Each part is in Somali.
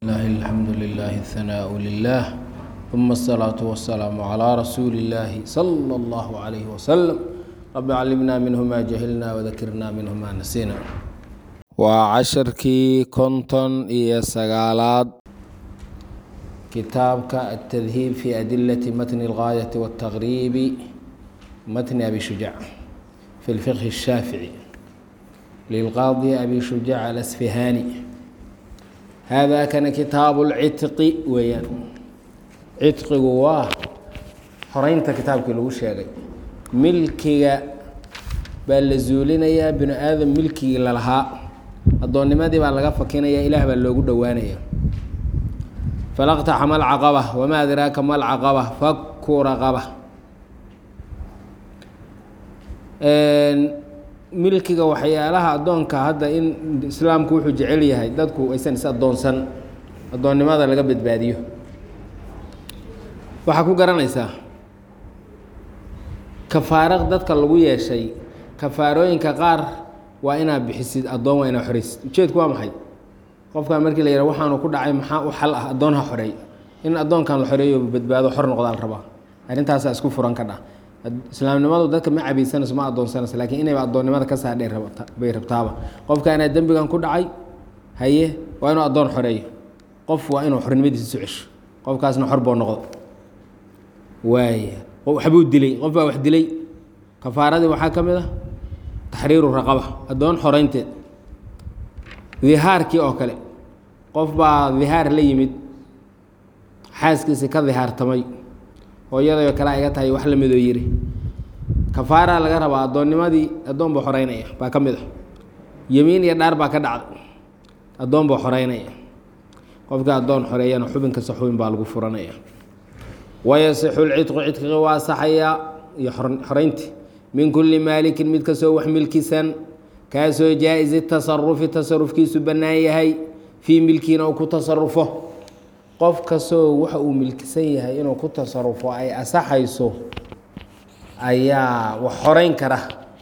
الله الحمد لله الثناء لله ثم الصلاة والسلام على رسول الله صلى الله عليه وسلم رب علمنا منه ما جهلنا وذكرنا منه ما نسينا وعشركي كنتن إيا سقالات كتابك التذهيب في أدلة متن الغاية والتغريب متن أبي شجاع في الفقه الشافعي للقاضي أبي شجاع الأسفهاني هذا كان كتاب العتق ويان citqigu waa xoreynta kitaabkii lagu sheegay milkiga baa la zuulinayaa binu aadam milkigii lalahaa addoonnimadii baa laga fakinaya ilaah baa loogu dhowaanaya falaqtaxama alcaqaba wamaa adraaka ma alcaqaba faku raqaba milkiga waxyaalaha addoonka hadda in islaamku wuxuu jecel yahay dadku aysan is addoonsan addoonnimada laga badbaadiyo waxaa ku garanaysaa kafaaro dadka lagu yeeshay kafaarooyinka qaar waa inaad bixisid addoon waa inaad xoreysid ujeedku waa maxay qofkan markii la yihah waxaanu ku dhacay maxaa u xal ah addoon ha xoreey in addoonkan la xoreeyo badbaado xor noqdaa la rabaa arrintaasaa isku furan ka dha islaamnimadu dadka ma cabaysanayso ma addoonsanayso lakiin inayba addoonnimada ka saadhay bay rabtaaba qofkaanaa dembigan ku dhacay haye waa inuu addoon xoreeyo qof waa inuu xornimadiisa isu cesho qofkaasna xor boo noqdo waaya waxbuu dilay qof baa wax dilay kafaaradii waxaa ka mid ah taxriiru raqaba addoon xoreynteed dihaarkii oo kale qof baa dihaar la yimid xaaskiisi ka dihaartamay hooyadayoo kale iga tahay wax lamidoo yiri kafaaraa laga rabaa addoonnimadii addoon buu xoreynaya baa ka mid ah yemiin iyo dhaar baa ka dhacday addoon buu xoreynaya qofka addoon xoreeyana xubin kasta xubin baa lagu furanaya wayasixu lcidqu cidqiga waa saxayaa iyo xoreynti min kulli maalikin mid kastoo wax milkisan kaasoo jaa-isi tasarufi tasarufkiisu bannaan yahay fii milkiina uu ku tasarufo qof kastoo waxa uu milkisan yahay inuu ku tasarufo ay asaxayso ayaa wax xoreyn kara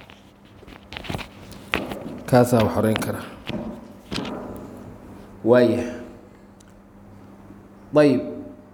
kaasaa wax xoreyn kara waaya ayb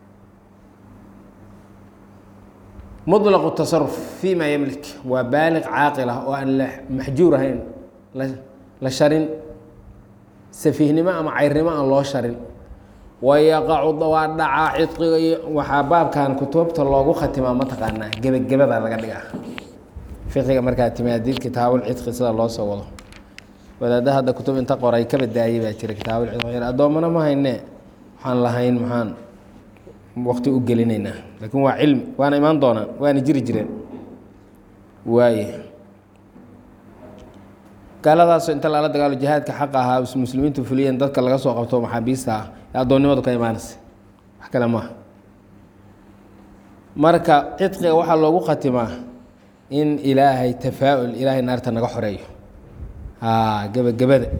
muطlaqu tasaruf fi ma yamlik waa baaliq caaqil ah oo aan la maxjuur ahayn la sharin safiihnimo ama cayrnimo aan loo sharin wayaqacu waa dhacaa cidqiga iyo waxaa baabkan kutubta loogu khatimaa mataqaanaa gebagabada laga dhigaa fiqiga markaa timaadid kitaabulcidqi sida loo soo wado wadaada hadda kutub inta qoray ka badaayay baa jira kitaabulcidqi addoommana ma hayne waxaan lahayn maxaan waqti u gelinaynaa laakiin waa cilmi waana imaan doonaan waana jiri jireen waaye gaaladaasoo inta lala dagaalo jihaadka xaqa ahaa muslimiintu fuliyeen dadka laga soo qabto maxaabiista ah ee addoonnimadu ka imaanaysa wax kale maaha marka cidqiga waxaa loogu khatimaa in ilaahay tafaa-ul ilaahay naarta naga xoreeyo gebagabada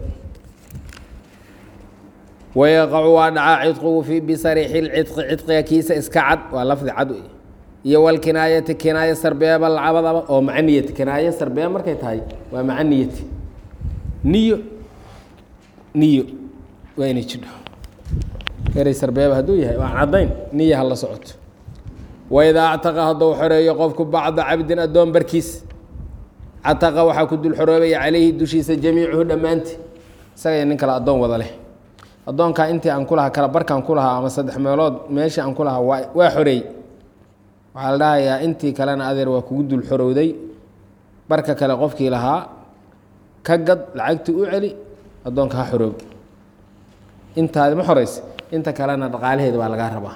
wayaqacu waa dhacaa cidqigu fi bisariixi lcidqi cidqiga kiisa iska cad waa lafdi cad iyo walkinaayati kinaayo sarbeeba lacabadaba oo maca niyati kinaayo sarbeeba markay tahay waa maca niyati niyo niyo waa inay jidho eray sarbeeba hadduu yahay waan caddayn niya ha la socoto waidaa actaqa hadduu xoreeyo qofku bacda cabdin addoon barkiis cataqa waxaa ku dul xoroobaya calayhi dushiisa jamiicuhu dhammaanti isagaiyo nin kale addoon wada leh addoonkaa intii aan ku lahaa kala barkaan ku lahaa ama saddex meelood meeshii aan ku lahaa waa waa xoreey waxaa la dhahayaa intii kalena adeer waa kugu dul xorowday barka kale qofkii lahaa ka gad lacagtii u celi addoonka ha xoroob intaadi ma xoreysa inta kalena dhaqaalaheeda baa lagaa rabaa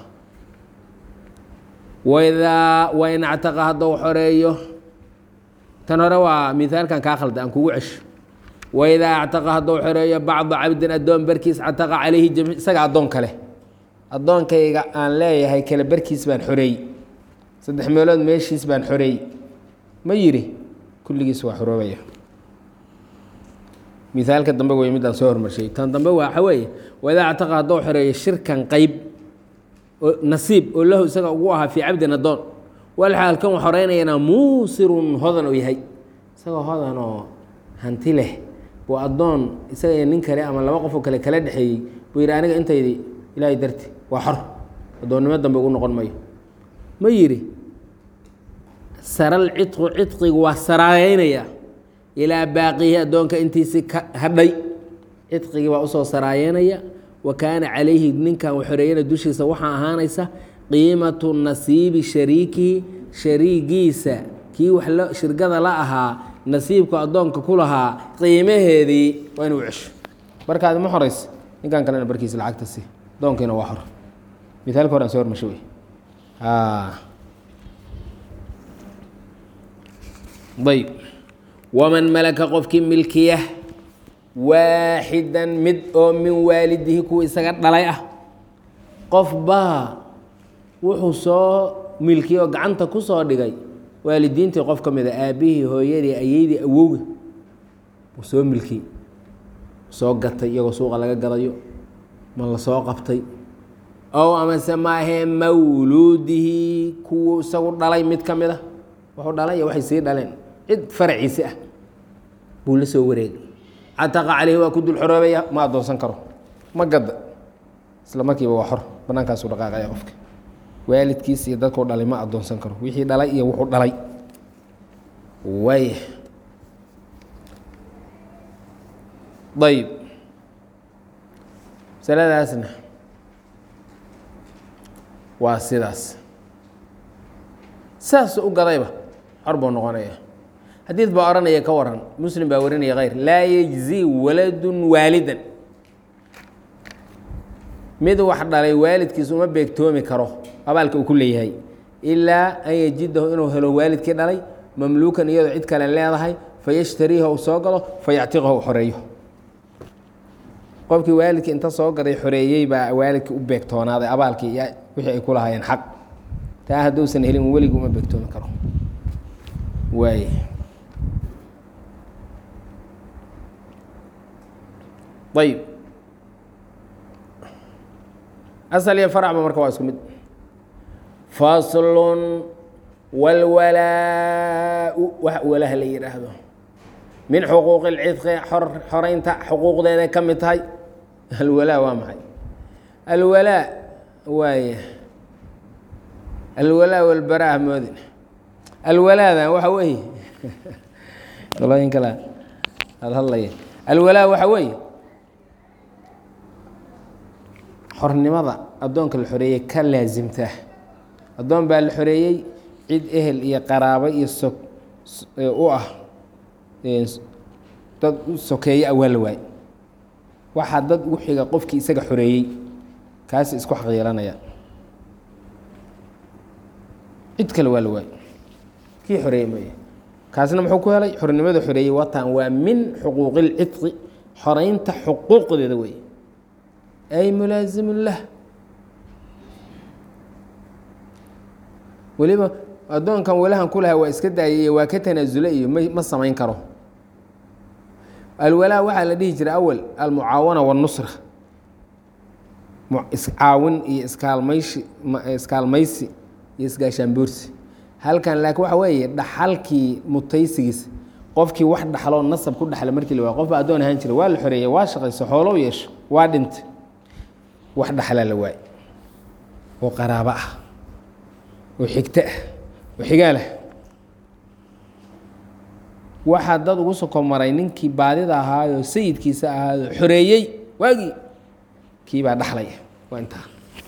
waidaa wain actaqa hadduu xoreeyo tan hore waa mihaalkan kaa khalda aan kugu cesho waidaa actaqa hadduu xoreeyo bacda cabdin addoon barkiis cataqa calayhi jami isaga addoon kale addoonkayga aan leeyahay kale barkiis baan xoreey saddex meelood meeshiis baan xoreey ma yiri kulligiis waa xoroobaya mihaalka dambe wey midaan soo hormarshay tan dambe waxa weeye waidaa actaqa hadduu xoreeyo shirkan qeyb nasiib oo lahu isaga ugu ahaa fii cabdin addoon walxaal kan wax xoreynayana muusirun hodan uu yahay isagoo hodan oo hanti leh buu addoon isaga iyo nin kale ama laba qofoo kale kala dhexeeyey buu yidhi aniga intaydi ilaahay darti waa xor addoonnimo dambe ugu noqon mayo ma yidhi saral cidqu cidqigu waa saraayeynaya ilaa baaqihi addoonka intiisii ka hadhay cidqigii baa usoo saraayeynaya wa kaana calayhi ninkan xoreeyana dushiisa waxaa ahaanaysa qiimatu nasiibi shariikihi shariigiisa kii wax la shirgada la ahaa nasiibku addoonka ku lahaa qiimaheedii waa inuu cesho barkaadi ma horeysa ninkan kalena barkiisa lacagta si addoonkiina waa xor mithaalka hore aan soo hormasho wey ayb waman malaka qofkii milkiya waaxidan mid oo min waalidihi kuwa isaga dhalay ah qof baa wuxuu soo milkiyey oo gacanta ku soo dhigay waalidiintii qof ka mid a aabbihii hooyadii ayeydii awowga uu soo milkiyey soo gatay iyagoo suuqa laga gadayo ma la soo qabtay ow amase maahee mawluudihi kuwu isagu dhalay mid ka mid a wuxuu dhalay iyo waxay sii dhaleen cid faraciisi ah buu la soo wareegay cataqa caleyhi waa ku dul xoroobaya ma addoonsan karo ma gadda isla markiiba waa xor bannaankaasu dhaqaaqaya qofka waalidkiis iyo dadkuu dhalay ma addoonsan karo wixii dhalay iyo wuxuu dhalay waaya ayb masaladaasna waa sidaas saas u gadayba xor buu noqonaya xadiid baa odhanaya ka waran muslim baa warinaya khayr laa yejzi waladun waalidan mid wax dhalay waalidkiis uma beegtoomi karo abaalka uu ku leeyahay ilaa an yajidahu inuu helo waalidkii dhalay mamluukan iyadoo cid kale leedahay fayashtariiha uu soo galo fayactiqahu u xoreeyo qofkii waalidkii inta soo gaday xoreeyey baa waalidkii u beegtoonaaday abaalkii iyo wixii ay ku lahaayeen xaq taa hadduusan helin weligii uma beegtoomi karo waay ayb asal iyo faracba marka waa isku mid faslun walwalaa-u wax walaha la yidhaahdo min xuquuqi اlcidqi xoreynta xuquuqdeeday ka mid tahay alwalaa waa maxay alwalaa waaya alwalaa walbaraa moodin alwalaadan waxa weeye qolooyin kale aada hadlaya alwalaa waxa weeye xornimada addoonka la xoreeyey ka laasimtaa addoon baa la xoreeyey cid ehel iyo qaraabo iyo so u ah dad u sokeeye ah waa la waay waxaa dad ugu xiga qofkii isaga xoreeyey kaasi isku xaq yeelanaya cid kale waa la waay kii xoreeyey maya kaasna muxuu ku helay xornimada xoreeyey watan waa min xuquuqi اlcidqi xoreynta xuquuqdeeda wey ay mulaazimun lah weliba addoonkan walahan ku lahaa waa iska daayay iyo waa ka tanaasule iyo ma ma samayn karo alwalaa waxaa la dhihi jiray awal almucaawana waاnusra iscaawin iyo iskaalmayshi iskaalmaysi iyo isgaashaanboorsi halkan laakiin waxa weeye dhaxalkii mutaysigiisa qofkii wax dhaxloo nasab ku dhaxla markii la waay qof baa addoon ahaan jira waa la xoreeyey waa shaqayso xoolow yeesho waa dhintay wax dhaxlaa la waay oo qaraabo ah oo xigto ah oo xigaalah waxaa dad ugu soko maray ninkii baadida ahaayoo sayidkiisa ahaayoo xoreeyey waagii kii baa dhaxlaya waa intaa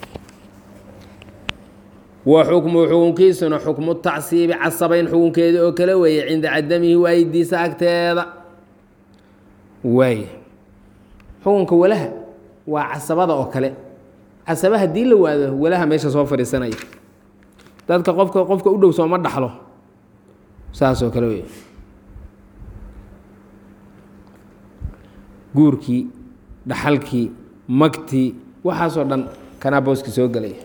wa xukmu xukunkiisuna xukmu tacsiibi casabayn xukunkeedii oo kale weeye cinda cadamihi waayidiisa agteeda waay xukunka walaha waa casabada oo kale casaba haddii la waado walaha meesha soo fadhiisanaya dadka qofka qofka u dhow sooma dhaxlo saasoo kale wey guurkii dhaxalkii magtii waxaasoo dhan kanaa booski soo gelaya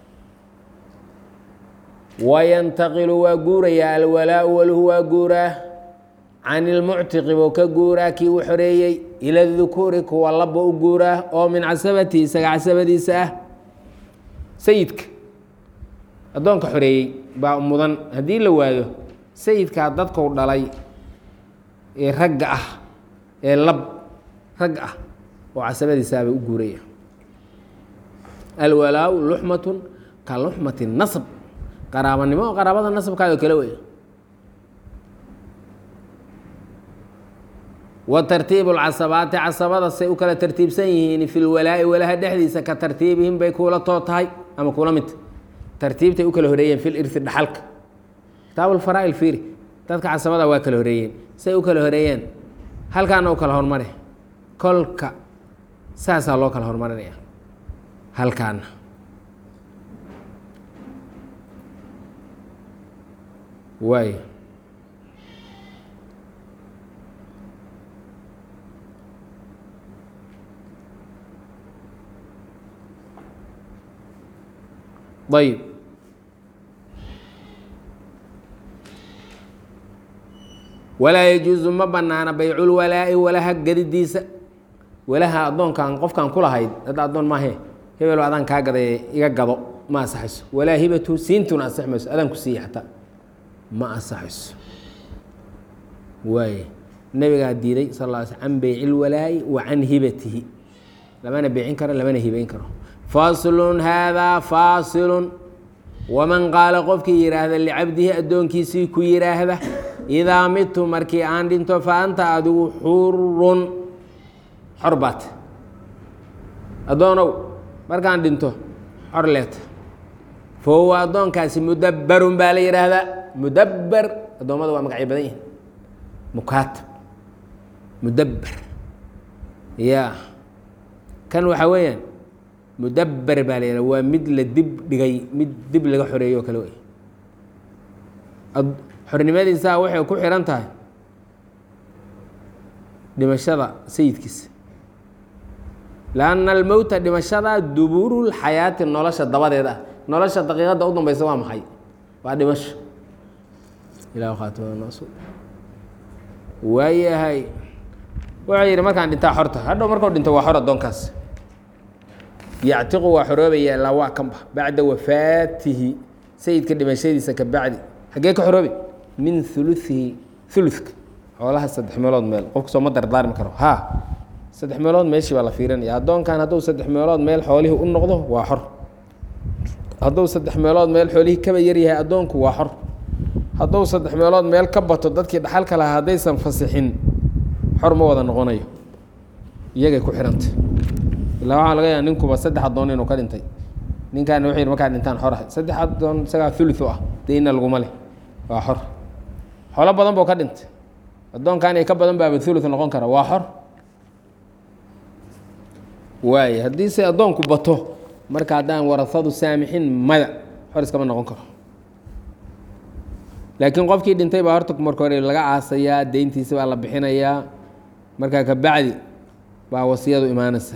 wayantaqilu waa guurayaa alwalaau waluhu waa guuraa can ilmuctiqi buu ka guuraa kii u xoreeyey ila dukuuri kuwa labba u guuraa oo min casabati isaga casabadiisa ah sayidka addoonka xoreeyey baa mudan haddii la waayo sayidkaa dadkuu dhalay ee ragga ah ee lab rag ah oo casabadiisaabay u guuraya alwalaa-u luxmatun ka luxmati nasb qaraabanimo oo qaraabada nasabkaado kale wey wa tartiibu lcasabaati casabada say u kala tartiibsan yihiin fi lwalaa'i walaha dhexdiisa ka tartiibihim bay kuula too tahay ama kuula midta tartiibtay u kala horeeyeen fi lirti dhaxalka kitaabulfaraa'il fiiri dadka casabada waa kala horeeyeen say u kala horeeyeen halkaana u kala hormare kolka saasaa loo kala hormarinaya halkaana waay ayb walaa yajuusu ma banaana bayculwalaa'i walaha gadidiisa walaha addoonkan qofkan kulahayd hadda addoon maahe hebelo adaan kaa gaday iga gado ma asaxayso walaa hibatu siintuna asax mayso adaan ku siiya xataa ma asaxayso waay nabigaa diiday sal lla sl can beyci lwalaa'i wa can hibatihi lamana beecin karo lamana hibayn karo faslun haadaa faasilun waman qaala qofkii yidhaahda licabdihi addoonkiisii ku yidhaahda idaa midtu markii aan dhinto fa anta adigu xurun xor baat addoonow markaan dhinto xor leeta fa huwa addoonkaasi mudabbarun baa la yidhaahdaa mudabber addoommada waa magacyo badan yihin mukaatab mudabber ya kan waxaa weeyaan mudabber baa la yihahda waa mid la dib dhigay mid dib laga xoreeyo o kale wey xornimadiisaa waxay ku xihan tahay dhimashada sayidkiisa lanna almowta dhimashada dubuurulxayaati nolosha dabadeed ah nolosha daqiiqadda u dambeysa waa maxay waa dhimasho ilah khaatmnos waayahay wuxuu yidhi markaan dhintaa xorta hadhow markuu dhinto waa xor addoonkaas yactiqu waa xoroobaya ilaa waa kanba bacda wafaatihi sayidka dhimashadiisa ka bacdi xaggee ka xoroobi min uluihi uluka xoolaha saddex meelood meel qofku sooma dardaarmi karo ha saddex meelood meeshii baa la fiirinaya addoonkan hadduu saddex meelood meel xoolihii u noqdo waa xor hadduu saddex meelood meel xoolihii kaba yaryahay addoonku waa xor hadduu saddex meelood meel ka bato dadkii dhaxalka lahaa haddaysan fasixin xor ma wada noqonayo iyagay ku xihantay ilaa waxaa laga yaaba ninkuba saddex addoon inuu ka dhintay ninkaana wuxuu yidhi markaa dhintaan xor ahay saddex addoon isagaa uluثu ah deyna laguma leh waa xor xoolo badan buu ka dhintay addoonkan ay ka badan baaba uluث noqon kara waa xor waay haddii se addoonku bato marka haddaan warasadu saamixin maya xor iskama noqon karo laakiin qofkii dhintay baa horta marka hore laga aasayaa deyntiisa baa la bixinayaa markaa ka bacdi baa wasiyadu imaanaysa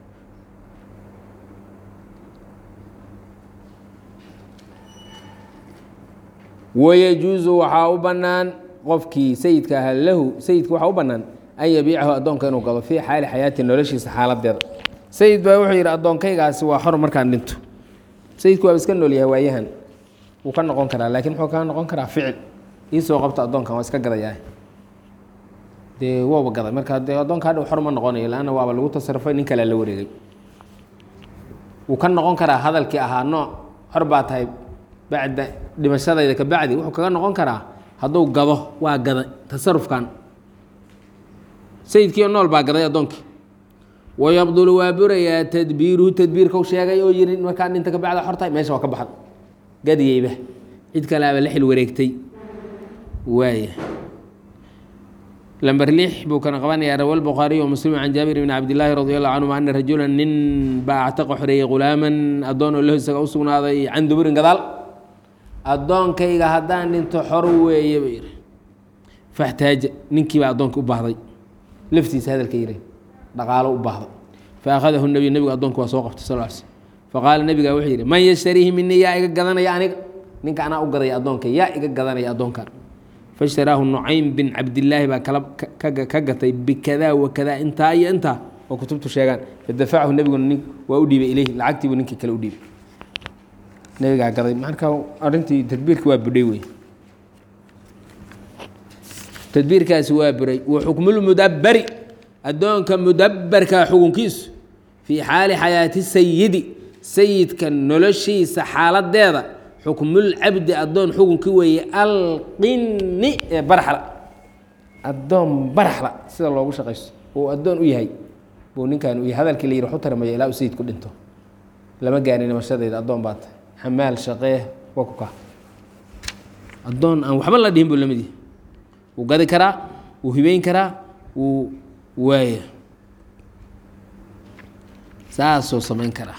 wayajuusu waxaa u bannaan qofkii sayidka ahaa lahu sayidka waxaa u bannaan an yabiicahu addoonka inuu gado fii xaali xayaati noloshiisa xaaladeeda sayid baa wuxuu yidhi addoonkaygaasi waa xor markaan dhinto sayidku waaba iska nool yahay waayahan wuu ka noqon karaa laakiin muxuu kaa noqon karaa ficil iisoo qabto addoonkan waa iska gadayaa dee waba gaday marka dee addoonka hadhow xor ma noqonayo laanna waaba lagu tasarufay nin kalea la wareegay wuu ka noqon karaa hadalkii ahaa nooc xor baa tahay bacda dhimashadayda ka bacdi wuxuu kaga noqon karaa hadduu gado waa gaday tasarufkan sayidkiio nool baa gaday addoonkii wayabdulu waa burayaa tadbiiruhu tadbiirkau sheegay oo yiri markaa dhinta ka bacda xortahay meesha waa ka baxda gadiyeyba cid kaleaba la xil wareegtay waaya lamber lix buu kana qabanayaa rawa lbukhaariy wa muslim can jaabir bni cabdillaahi radi allahu canhuma ana rajula nin baa actaqa xoreeyey ghulaaman addoon oo lahu isaga u sugnaaday can duburin gadaal addoonkayga haddaan dhinto xor weeye buu yidhi faxtaaja ninkiibaa addoonka u baahday laftiisa hadalka yidhi dhaqaalo u baahday faakhadahu nebiy nebigu addoonka waa soo qabtay sal l slm faqaala nebigaa wuxuu yidhi man yashtariihi minii yaa iga gadanaya aniga ninka anaa u gadaya addoonka yaa iga gadanaya addoonkan faishtaraahu nucaym bin cabdillaahi baa kala ka gatay bikadaa wakadaa intaa iyo intaa oo kutubtu sheegaan fadafacahu nebiguna nin waa u dhiibay ileyhi lacagtiibuu ninkii kale u dhiibay nebigaa gaday marka arrintii tadbiirki waa budhay wey tadbiirkaasi waa buray wa xukmulmudabbari addoonka mudabbarka xukunkiisu fii xaali xayaati sayidi sayidka noloshiisa xaaladeeda xukmul cabdi addoon xukunkii weeye alqini ee barxla addoon baraxla sida loogu shaqaysto uu addoon u yahay buu ninkan u yahay hadalkii la yidhi waxu tarmaya ilaa uu sayidku dhinto lama gaarin nimashadeeda addoon baa tahay xamaal shaqee waa ku kaa addoon aan waxba la dhihin buu lamid yahay wuu gadi karaa wuu hibeyn karaa wuu waaya saasuu samayn karaa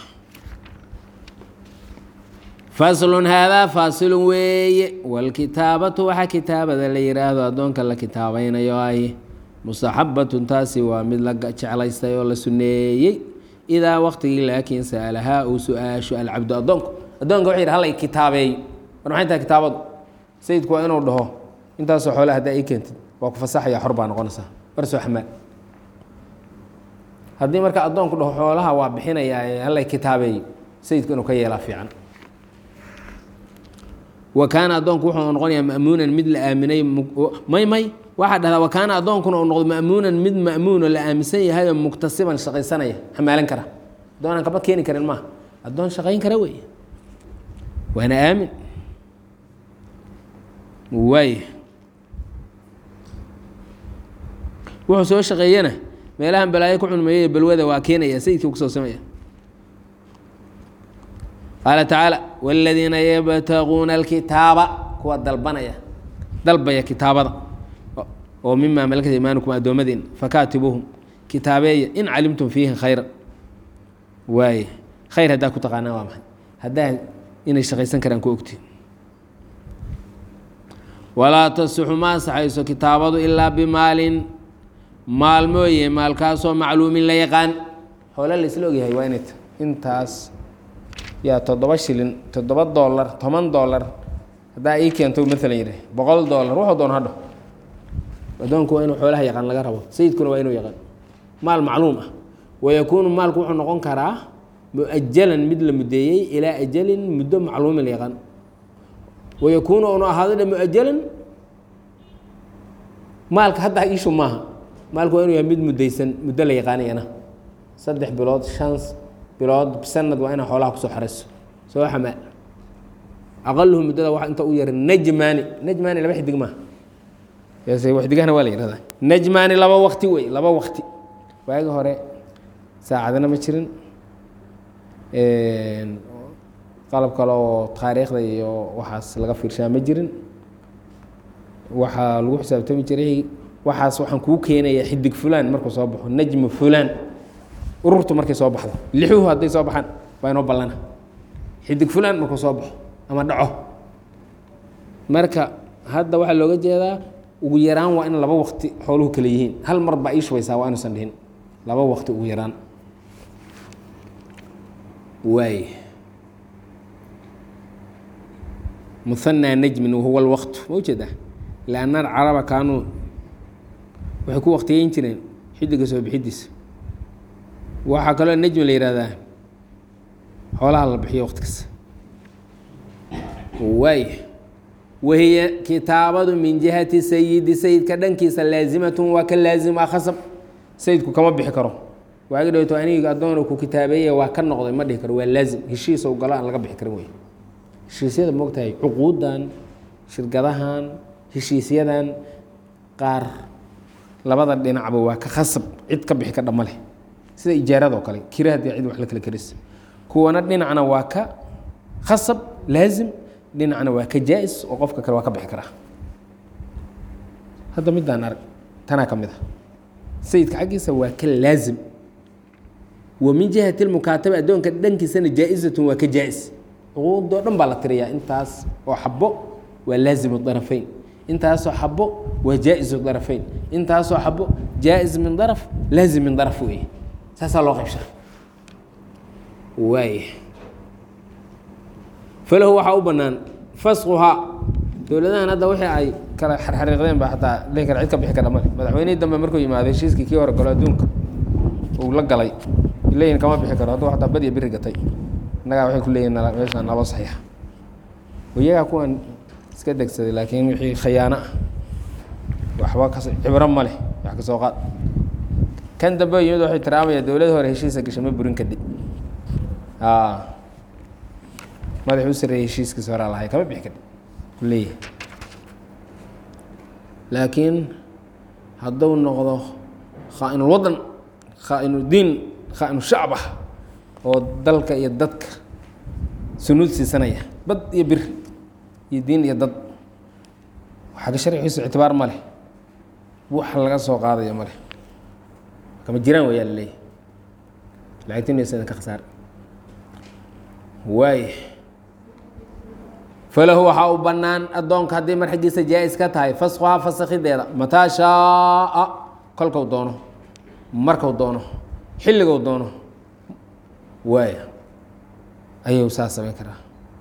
faslun haadaa faasilun weeye walkitaabatu waxaa kitaabada la yidhaahdo addoonka la kitaabaynayo ay mustaxabatun taasi waa mid la jeclaystay oo la suneeyey idaa waqtigii laakiin sa'alahaa uu su-aasho alcabdu addoonku addoonka wuxuu yidhi hallay kitaabeeyo war maxay tahay kitaabadu sayidku waa inuu dhaho intaasoo xoole haddaa ii keentid waa ku fasaxaya xor baa noqonaysaa barsoo xamaal haddii marka addoonku dhaho xoolaha waa bixinayaa ee hallay kitaabeeyo sayidku inuu ka yeelaa fiican wa kaana addoonku wuxuu noqonayaa ma'muunan mid la aaminay may may waxaa dhahdaa wa kaana addoonkuna uu noqdo ma'muunan mid ma'muuno la aaminsan yahay oo muktasiban shaqaysanaya xamaalan kara addoonaan kaba keeni karin maaha addoon shaqayn kara weeye waana aamin waay wuxuu soo shaqeeyana meelahan balaayo ku cunmeeyey balwada waa keenaya sayidkii kusoo samaya qaala tacaala wاladiina yabtaguuna alkitaaba kuwa dalbanaya dalbaya kitaabada oo mima malakat imaanukum addoommadiina fakaatibuuhum kitaabeeya in calimtum fiihi khayra waaye khayr haddaa ku taqaanaa waa maxay haddaa inay shaqaysan karaan ku ogtiin walaa tasixu ma ansaxayso kitaabadu ilaa bimaalin maal mooye maalkaasoo macluumin la yaqaan xoole laisla ogyahay waa inay tahay intaas yaa toddoba shilin toddoba dollar toban dollar haddaa ii keento maalan yidhi boqol dollar wuxuu doon hadho addoonku waa inuu xoolaha yaqaan laga rabo sayidkuna waa inuu yaqaan maal macluum ah wayakuunu maalku wuxuu noqon karaa mu-ajalan mid la mudeeyey ilaa ajalin muddo macluumin la yaqaan wayakuunu unu ahaado dhe mu-ajalan maalka hadda ishu maaha maalku waa inuu yahay mid mudaysan muddo la yaqaanayana saddex bilood shan bilood sanad waa inaa xoolaha kusoo xarayso soo xamaa aqaluhu muddada wa inta u yara najmaani najmaani laba xidig maaha waxdigahna waa la yihahdaa najmaani laba wakti wey laba wakti waagi hore saacadana ma jirin qalab kale oo taariikhda iyo waxaas laga fiirshaa ma jirin waxaa lagu xisaabtami jiray waxaas waxaan kuu keenaya xidig fulaan markuu soo baxo najmu fulaan ururtu markay soo baxdo lixuhu hadday soo baxaan waa inoo ballana xidig fulaan markuu soo baxo ama dhaco marka hadda waxaa looga jeedaa ugu yaraan waa in laba wakti xooluhu kale yihiin hal mar baa ii shubaysaa waa inuusan dhihin laba wakti ugu yaraan waay muhanaa najmin wahuwa alwaqtu ma ujeedaa lianna alcaraba kaanuu waxay ku waktiyeyn jireen xidiga soo bixidiisa waxaa kaloo najmi la yihahdaa xoolaha la bixiyo waqti kasta waay wahiya kitaabadu min jihati sayidi sayidka dhankiisa laazimatun waa ka laazim ah khasab sayidku kama bixi karo waagi dhowto aniga addoon ku kitaabeeye waa ka noqday ma dhihi karo waa laazim heshiisa galo aan laga bixi karin wey heshiisyada moogtahay cuquudan shirkadahan heshiisyadan qaar labada dhinacba waa ka khasab cid ka bixi ka dhama leh sida ijaaradoo kale kira haddii cid wax la kala karis kuwana dhinacna waa ka khasab laazim dhinacna waa ka jaa-is oo qofka kale waa ka bixi karaa hadda midaan arag tanaa ka mid ah sayidka xaggiisa waa ka laazim wa min jihati lmukaataba addoonka dhankiisana jaa-izatun waa ka jaa-is cuquudoo dhan baa la tiriyaa intaas oo xabo waa laazimu darafeyn intaasoo xabo waa jaa-isu darafeyn intaasoo xabo jaa-is min daraf laazim min daraf weeye saasaa loo qaybshaa waay falahu waxaa u bannaan fasquhaa dowladahan hadda wixii ay kala xarxariiqdeen ba xataa dhihi kara cid ka bixi kara male madaxweynihii dambe markuu yimaado heshiiskii kii hore galo adduunka uu la galay leeyihin kama bixi karo hadduu xataa badiya biri gatay innagaa waxay ku leeyihin meeshaan naloo saxiixa iyagaa kuwan iska degsaday laakiin wixii khayaano ah waxba kas cibro ma leh wax ka soo qaad kan dambe yimid waxay tiraamaya dowlad hore heshiisa gashay ma burin kadib madax u sareeyey heshiiskiisa horaa lahay kama bixi kari leeyahay laakiin hadduu noqdo khaa-inul wadan khaa-inu diin khaa-inu shacb ah oo dalka iyo dadka sunuud siisanaya bad iyo bir iyo diin iyo dad xagga sharcigiisu ictibaar ma leh wax laga soo qaadayo ma leh kama jiraan wayaa la leeyahy lacagtinaysa ka khasaar waay falahu waxaa u bannaan addoonka haddii mar xaggiisa jaa-is ka tahay faskhuhaa fasakhideeda mataa shaaa kolkau doono markau doono xilligou doono waaya ayuu saas samayn karaa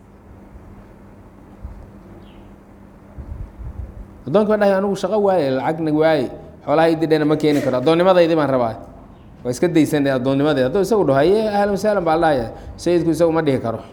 addoonki ba dhahay anigu shaqo waaye lacagna waaye xoolaha ididhena ma keeni karo addoonnimadaydii baan rabaa waa iska daysanay addoonnimadeed hadduu isagu dhaho haye ahlan wasahlan baa la dhahaya sayidku isagu ma dhihi karo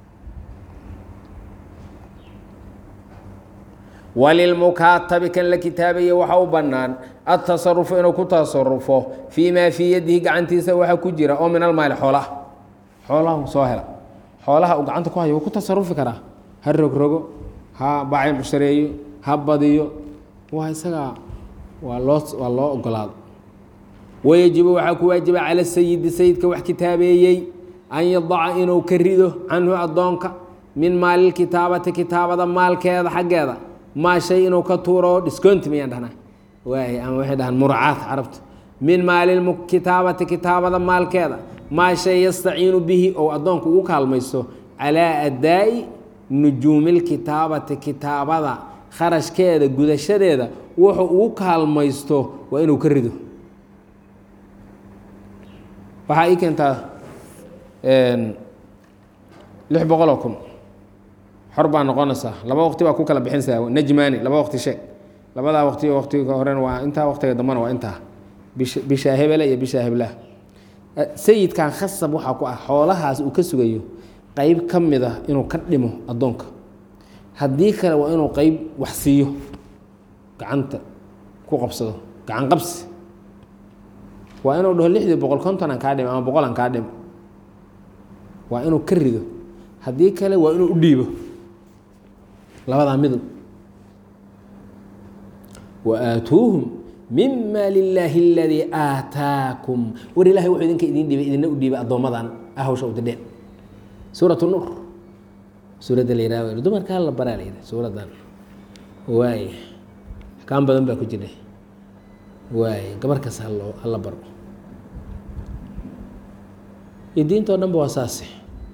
walilmukaatabi kan la kitaabaye waxa u bannaan adtasarufu inuu ku tasarufo fii maa fii yadihi gacantiisa waxa ku jira oo min almaali xoolaha xoolaha soo hela xoolaha uu gacanta ku hayo wuu ku tasarufi karaa ha rogrogo ha bacin cushareeyo ha badiyo waa isagaa waa loo waa loo ogolaado wayajibu waxaa ku waajiba cala sayidi sayidka wax kitaabeeyey an yadaca inuu ka rido canhu addoonka min maalilkitaabati kitaabada maalkeeda xaggeeda maa shay inuu ka tuuro discounti miyaan dhahnaa waay ama waxay dhahaan muracaat carabta min maalilkitaabati kitaabada maalkeeda maa shay yastaciinu bihi ou addoonku ugu kaalmaysto calaa adaa'i nujuumilkitaabati kitaabada kharashkeeda gudashadeeda wuxuu ugu kaalmaysto waa inuu ka rido waxaa ii keentaa lix boqoloo kun xor baa noqonaysaa laba waqti baa ku kala bixinaysaa najmaani laba waqti sheeg labadaa waqti waqtiga horena waa intaa waqtiga dambana waa intaa bish bishaa hebele iyo bishaa heblaha sayidkan khasab waxaa ku ah xoolahaas uu ka sugayo qeyb ka mid ah inuu ka dhimo addoonka haddii kale waa inuu qeyb wax siiyo gacanta ku qabsado gacan qabsi waa inuu dhaho lixdii boqol konton aan kaa dhimo ama boqol aan kaa dhimo waa inuu ka rido haddii kale waa inuu u dhiibo labadaa midab wa aatuuhum mima lilaahi aladii aataakum war ilahay wuxuu idinka idin dhiibay idina u dhiibay addoommadan ahawsha u didheen suurat nuur suuradda la yihah dumarkaa la baraa la yidhah suuraddan waay axkaam badan baa ku jira waay gabar kas haloo hala baro iyo diinta o dhan ba waa saase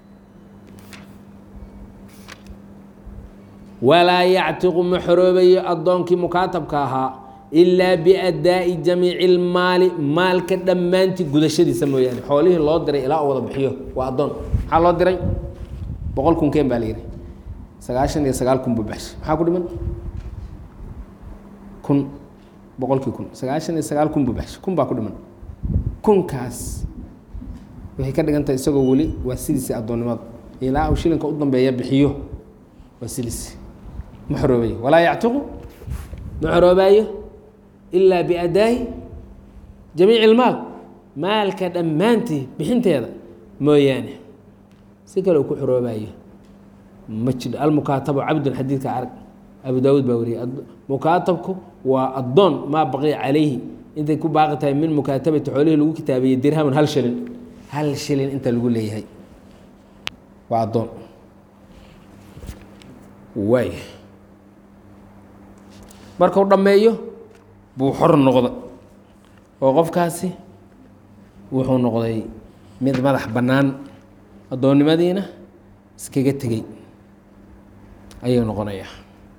walaa yactiqu ma xoroobayo addoonkii mukaatabka ahaa ilaa biadaa'i jamiici ilmaali maalka dhammaantii gudashadiisa mooyaane xoolihii loo diray ilaa u wada bixiyo waa addoon maxaa loo diray boqol kun keen baa la yihi sagaashan iyo sagaal kun buu baxshay maxaa ku dhiman kun boqolkii kun sagaashan iyo sagaal kun buu baxshay kun baa ku dhiman kunkaas waxay ka dhigan tahay isagoo weli waa sidiisii addoonnimada ilaa uu shilinka u dambeeya bixiyo waa sidiisi ma xoroobayo walaa yactiqu ma xoroobaayo ilaa biadaa'i jamiici ilmaal maalka dhammaantii bixinteeda mooyaane si kale uu ku xoroobayo ma jidho almukaatabu cabdun xadiidka arag abu daawuud baa wariyay mukaatabku waa addoon maa baqiya calayhi intay ku baaqi tahay min mukaatabati xoolihii lagu kitaabeeyey dirhamun hal shilin hal shilin inta lagu leeyahay waa addoon waay markuu dhammeeyo buu xor noqda oo qofkaasi wuxuu noqday mid madax bannaan addoonnimadiina iskaga tegey ayuu noqonayaa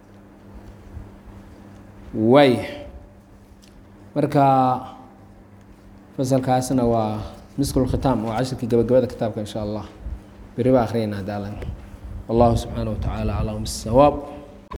waay marka fasalkaasna waa miskul khitaam waa cashirkii gabagabada kitaabka in sha allah beri baa akhriyayna daalan wallahu subxaanaه wa tacaala aclam bisawaab